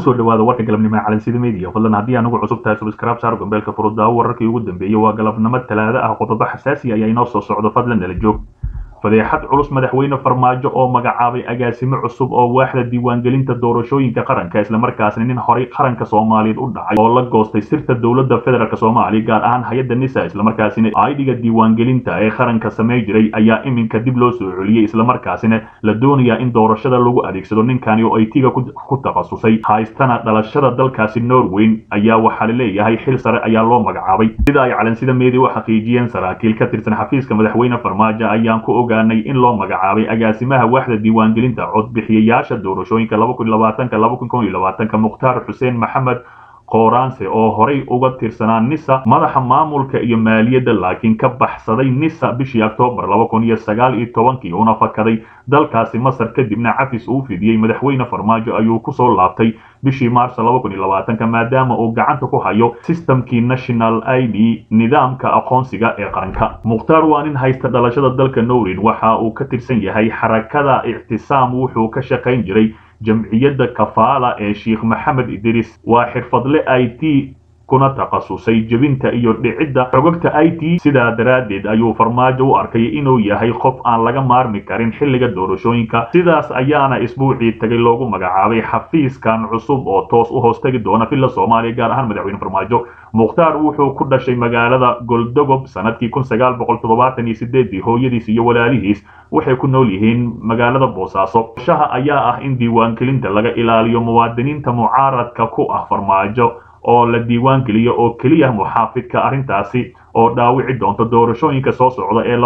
kusoo dhawaada warka galabnimo ee calansida media fadlan haddii anugu cusub tahay subscribe saar gambeelka furudaawo wararkii ugu dambeeyey waa galabnimo talaado ah qodobo xasaasi ayaa inoo soo socdo fadlan nala joog fadeexad culus madaxweyne farmaajo oo magacaabay agaasimo cusub oo waaxda diiwaangelinta doorashooyinka qaranka islamarkaasna nin horey qaranka soomaaliyeed u dhacay oo la goostay sirta dowladda federaalk soomaaliya gaar ahaan hay-adda nisa islamarkaasina aidhiga diiwaangelinta ee qaranka samey jiray ayaa iminka dib loo soo celiyey islamarkaasina la doonayaa in doorashada lagu adeegsado ninkani oo ay tiga ku takhasusay haystana dhalashada dalkaasi norweyn ayaa waxaa laleeyahay xil sare ayaa loo magacaabay sida ay calansida media u xaqiijiyeen saraakiil ka tirsan xafiiska madaxweyne farmaajo ayaan ku ogaanay in loo magacaabay agaasimaha waaxda diiwaangelinta codbixiyayaasha doorashooyinka mukhtaar xuseen maxamed kooraanse oo horay uga tirsanaa nisa madaxa maamulka iyo maaliyadda laakiin ka baxsaday nisa bishii oktoobar kii una fakaday dalkaasi masar kadibna cafis uu fidiyey madaxweyne farmaajo ayuu kusoo laabtay bishii maars maadaama uu gacanta ku hayo sistamkii national i d nidaamka aqoonsiga ee qaranka mukhtaar waa nin haysta dhalashada dalka norwin waxa uu ka tirsan yahay xarakada ictisaam wuxuu ka shaqayn jiray jamciyadda kafaala ee sheikh maxamed idris waa xirfadle i t kuna takhasusay jebinta iyo dhicidda xogogta i t sidaa daraaddeed ayuu farmaajo u arkay inuu yahay qof aan laga maarmi karin xilliga doorashooyinka sidaas ayaana isbuucii tagay loogu magacaabay xafiiskan cusub oo toos u hoostegi doona villa soomaaliya gaar ahaan madaxweyne farmaajo mukhtaar wuxuu ku dhashay magaalada goldogob sanadkii hooyadiis iyo walaalihiis waxay ku nool yihiin magaalada boosaaso shaha ayaa ah in diiwaangelinta laga ilaaliyo muwaadiniinta mucaaradka ku ah farmaajo oo la diiwaan geliyo oo keliya muxaafidka arrintaasi oo dhaawici doonta doorashooyinka soo socda ee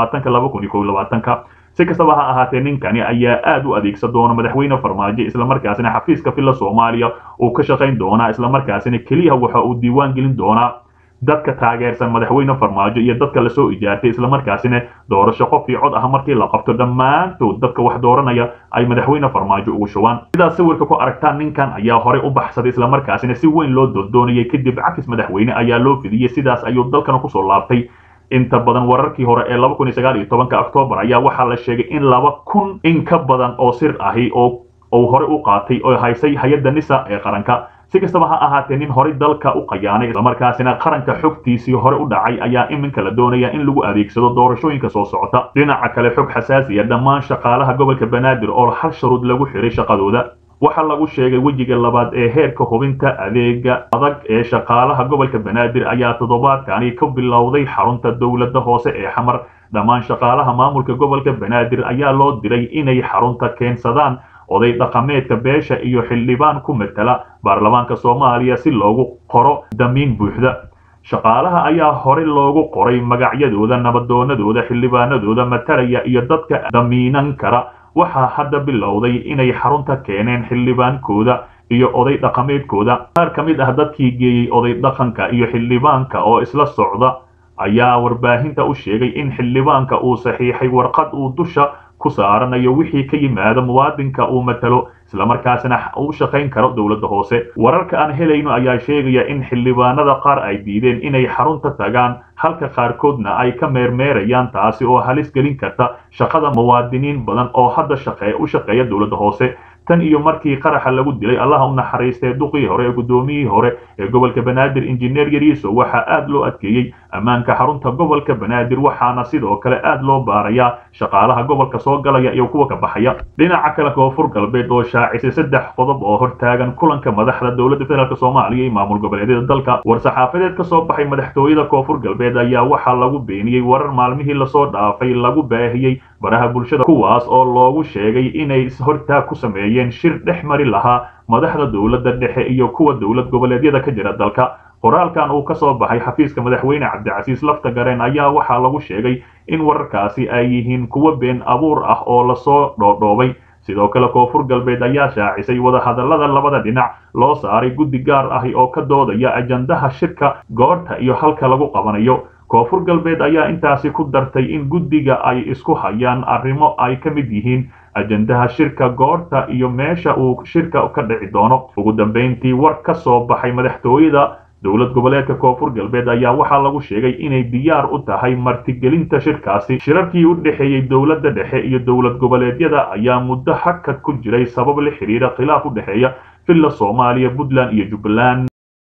si kastaba ha ahaatee ninkani ayaa aad u adeegsan doona madaxweyne farmaajo islamarkaasina xafiiska villa soomaaliya uu ka shaqayn doonaa islamarkaasina keliya waxa uu diiwaan gelin doonaa dadka taageersan madaxweyne farmaajo iyo dadka lasoo ijaartay islamarkaasina doorasho qof iyo cod ah markii la qabto dhammaantood dadka wax dooranaya ay madaxweyne farmaajo ugu shubaan sidaas sawirka ku aragtaan ninkan ayaa horey u baxsaday islamarkaasina si weyn loo doondoonayay kadib cafis madaxweyne ayaa loo fidiyey sidaas ayuu dalkana kusoo laabtay inta badan wararkii hore ee oktoobar ayaa waxaa la sheegay in laba kun in ka badan oo sir ahi oo uu horey u qaatay oo haysay hay-adda nisa ee qaranka si kastaba ha ahaatee nin horey dalka u qayaanay islamarkaasina qaranka xogtiisii hore u dhacay ayaa iminka la doonaya in lagu adeegsado doorashooyinka soo socota dhinaca kale xog xasaasiya dhammaan shaqaalaha gobolka banaadir oo hal shuruud lagu xiray shaqadooda waxaa lagu sheegay wejiga labaad ee heerka hubinta adeega adag ee shaqaalaha gobolka banaadir ayaa toddobaadkani ka bilowday xarunta dowladda hoose ee xamar dhammaan shaqaalaha maamulka gobolka banaadir ayaa loo diray inay xarunta keensadaan oday dhaqameedka beesha iyo xildhibaan ku matala baarlamaanka soomaaliya si loogu qoro damiin buuxda shaqaalaha ayaa horey loogu qoray magacyadooda nabadoonadooda xildhibaanadooda matalaya iyo dadka damiinan kara waxaa hadda bilowday inay xarunta keeneen xildhibaankooda iyo oday dhaqameedkooda qaar ka mid ah dadkii geeyey oday dhaqanka iyo xildhibaanka oo isla socda ayaa warbaahinta u sheegay in xildhibaanka uu saxiixay warqad uu dusha ku saaranayo wixii ka yimaada muwaadinka uu matalo islamarkaasina u shaqayn karo dowladda hoose wararka aan helayno ayaa sheegaya in xildhibaanada qaar ay diideen inay xarunta tagaan halka qaarkoodna ay ka meermeerayaan taasi oo halis gelin karta shaqada muwaadiniin badan oo hadda shaqee u shaqeeya dowladda hoose tan iyo markii qaraxa lagu dilay allaha u naxariistee duqii hore ee guddoomiyihii hore ee gobolka banaadir injineer yariiso waxaa aad loo adkeeyey ammaanka xarunta gobolka banaadir waxaana sidoo kale aad loo baarayaa shaqaalaha gobolka soo galaya iyo kuwa ka baxaya dhinaca kale koonfur galbeed oo shaacisay saddex qodob oo hortaagan kulanka madaxda dowladda federaalk soomaaliya iyo maamul goboleedyada dalka war-saxaafadeed ka soo baxay madaxtooyada koonfur galbeed ayaa waxaa lagu beeniyey warar maalmihii lasoo dhaafay lagu baahiyey baraha bulshada kuwaas oo loogu sheegay inay ishortaag ku sameeyeen shir dhex mari lahaa madaxda dowladda dhexe iyo kuwa dowlad goboleedyada ka jira dalka qoraalkan uu ka soo baxay xafiiska madaxweyne cabdicasiis lafta gareen ayaa waxaa lagu sheegay in wararkaasi ay yihiin kuwo been abuur ah oo lasoo dhoodhoobay sidoo kale koonfur galbeed ayaa shaacisay wadahadallada labada dhinac loo saaray guddi gaar ahi oo ka doodaya ajandaha shirka goorta iyo halka lagu qabanayo koonfur galbeed ayaa intaasi ku dartay in guddiga ay isku hayaan arrimo ay ka mid yihiin ajandaha shirka goorta iyo meesha uu shirka ka dhici doono ugu dambayntii war ka soo baxay madaxtooyada dowlad goboleedka koonfur galbeed ayaa waxaa lagu sheegay inay diyaar u tahay martigelinta shirkaasi shirarkii u dhexeeyey dowladda dhexe iyo dowlad goboleedyada ayaa muddo hakad ku jiray sabab la xidhiira khilaaf u dhexeeya villa soomaaliya puntland iyo jubbaland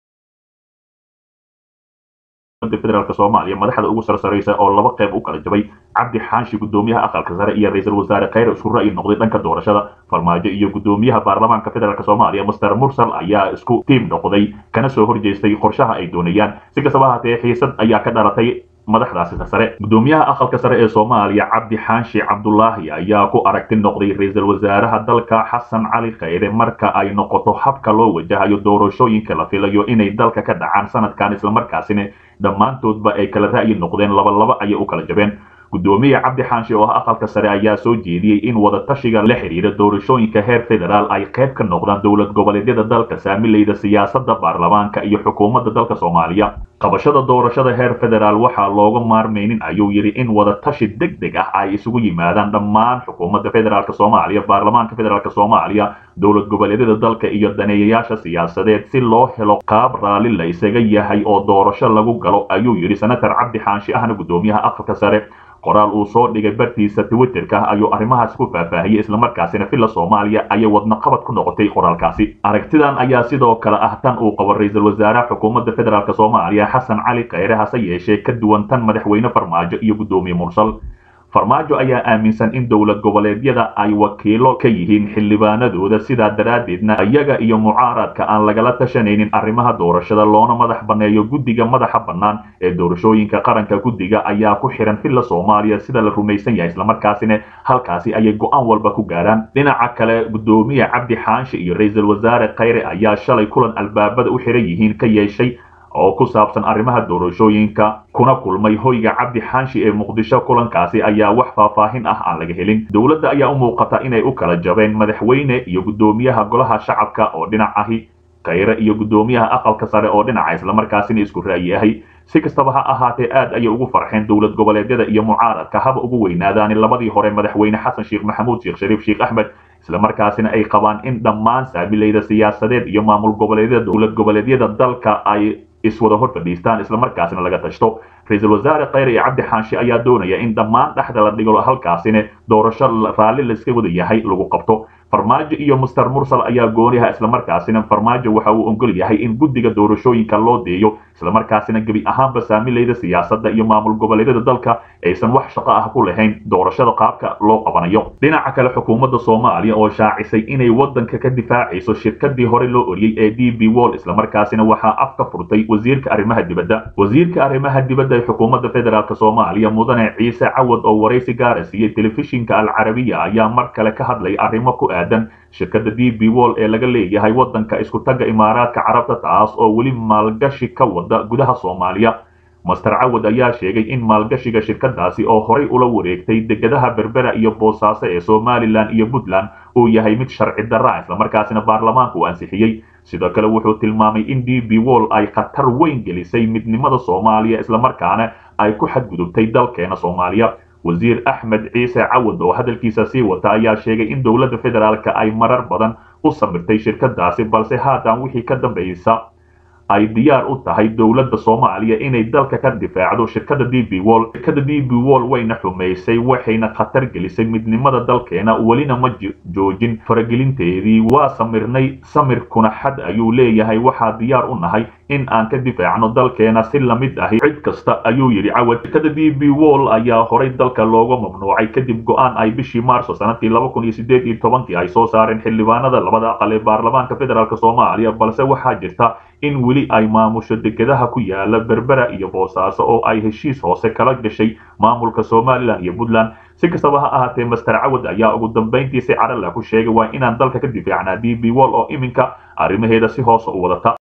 federaalk soomaaliya madaxda ugu sarsaraysa oo laba qayb u kala jabay cabdi xaanshi gudoomiyaha aqalka sare iyo ra-iisul wasaare khayre isku ra'yi noqday dhanka doorashada farmaajo iyo gudoomiyaha baarlamaanka federaalk soomaaliya master mursal ayaa isku tiim noqday kana soo horjeestay qorshaha ay doonayaan si kastaba haatee xiisad ayaa ka dhalatay madaxdaasi sare gudoomiyaha aqalka sare ee soomaaliya cabdi xaanshi cabdulaahi ayaa ku aragti noqday ra-iisul wasaaraha dalka xasan cali khayre marka ay noqoto habka loo wajahayo doorashooyinka la filayo inay dalka ka dhacaan sanadkan islamarkaasina dhammaantoodba ay kala ra'yi noqdeen labalaba ayay u kala jabeen gudoomiye cabdi xaanshi oo ah aqalka sare ayaa soo jeediyey in wadatashiga la xidhiira doorashooyinka heer federaal ay qayb ka noqdaan dowlad goboleedyada dalka saamilayda siyaasada baarlamaanka iyo xukuumadda dalka soomaaliya qabashada doorashada heer federaal waxaa looga maarmaynin ayuu yidhi in wadatashi deg deg ah ay isugu yimaadaan dhammaan xukuumadda federaalk soomaaliya baarlamaanka federaalk soomaaliya dowlad goboleedyada dalka iyo daneeyayaasha siyaasadeed si loo helo qaab raalli la isaga yahay oo doorasho lagu galo ayuu yidhi senator cabdi xaanshi ahna gudoomiyaha aqalka sare qoraal uu soo dhigay bartiisa twitterka ayuu arrimahaas ku faahfaahiyey islamarkaasina villa soomaaliya ayay wadnaqabad ku noqotay qoraalkaasi aragtidan ayaa sidoo kale ah tan uu qabo ra-iisul wasaaraha xukuumadda federaalk soomaaliya xasan cali khayre hase yeeshee ka duwan tan madaxweyne farmaajo iyo gudoomiye mursal farmaajo ayaa aaminsan in dowlad goboleedyada ay wakiilo ka yihiin xildhibaanadooda sidaa daraaddeedna iyaga iyo mucaaradka aan lagala tashanaynin arrimaha doorashada loona madax banneeyo guddiga madaxa bannaan ee doorashooyinka qaranka guddiga ayaa ku xihan villa soomaaliya sida la rumaysan yahay islamarkaasina halkaasi ayay go-aan walba ku gaaraan dhinaca kale gudoomiye cabdi xaanshi iyo ra-iisul wasaare khayre ayaa shalay kulan albaabada u xihan yihiin ka yeeshay oo ku saabsan arrimaha doorashooyinka kuna kulmay hoyga cabdi xaanshi ee muqdisho kulankaasi ayaa wax faahfaahin ah aan laga helin dowladda ayaa u muuqata inay u kala jabeen madaxweyne iyo gudoomiyaha golaha shacabka oo dhinac ahi khayre iyo gudoomiyaha aqalka sare oo dhinaca islamarkaasina isku ra'yi ahi si kastaba ha ahaatee aad ayay ugu farxeen dowlad goboleedyada iyo mucaaradka haba ugu weynaadaan labadii hore madaxweyne xasan sheekh maxamuud sheekh shariif sheekh axmed islamarkaasina ay qabaan in dhammaan saamilayda siyaasadeed iyo maamul goboleedyada dowlad goboleedyada dalka ay iswada hor fadhiistaan islamarkaasina laga tashto ra-iisul wasaare khayre iyo cabdi xaanshi ayaa doonaya in dhammaan dhexda la dhigo halkaasina doorasho raalli layska wada yahay lagu qabto farmaajo iyo master mursal ayaa gooniha islamarkaasina farmaajo waxa uu ogol yahay in guddiga doorashooyinka loo deeyo islamarkaasina gebi ahaanba saamilayda siyaasadda iyo maamul goboleedyada dalka aysan wax shaqo ah ku lahayn doorashada qaabka loo qabanayo dhinaca kale xukuumadda soomaaliya oo shaacisay inay wadanka ka difaacayso shirkadii hore loo oriyey ee d b wall islamarkaasina waxaa af ka furtay wasiirka arrimaha dibadda wasiirka arrimaha dibadda ee xukuumadda federaalk soomaaliya mudane ciise cawad oo waraysi gaara siiyey telefishinka alcarabiya ayaa mar kale ka hadlay arrimo ku aadan shirkadda d b wall ee laga leeyahay wadanka isku tagga imaaraadka carabta taas oo weli maalgashi ka wada gudaha soomaaliya master cawad ayaa sheegay in maalgashiga shirkadaasi oo horay ula wareegtay degadaha berbera iyo boosaaso ee somalilan iyo puntland uu yahay mid sharci darra islamarkaasina baarlamaanka uu ansixiyey sidoo kale wuxuu tilmaamay in d b wall ay khatar weyn gelisay midnimada soomaaliya islamarkaana ay ku xadgudubtay dalkeena soomaaliya wasiir axmed ciise cawad oo hadalkiisa sii wata ayaa sheegay in dowladda federaalk ay marar badan u samirtay shirkadaasi balse haatan wixii ka dambaysa ay diyaar u tahay dowladda soomaaliya inay dalka ka difaacdo shirkada d b wall shirkada d b wall wayna xumaysay waxayna khatar gelisay midnimada dalkeena welina ma joojin faragelinteedii waa samirnay samirkuna xad ayuu leeyahay waxaa diyaar u nahay in aan ka difaacno dalkeena si lamid ahi cid kasta ayuu yidhi cawad shirkada d b wall ayaa horay dalka looga mamnuucay kadib go-aan ay bishii maarso sanadkii laba kun iyo sideed iyo tobankii ay soo saareen xildhibaanada labada aqal ee baarlamaanka federaalk soomaaliya balse waxaa jirta in weli ay maamusho degadaha ku yaala berbera iyo boosaaso oo ay heshiis hoose kala gashay maamulka somalilan iyo puntland si kastaba ha ahaatee master cawad ayaa ugu dambayntii si carala ku sheegay waa inaan dalka ka difaacnaa d b wall oo iminka arrimaheeda si hoose u wadata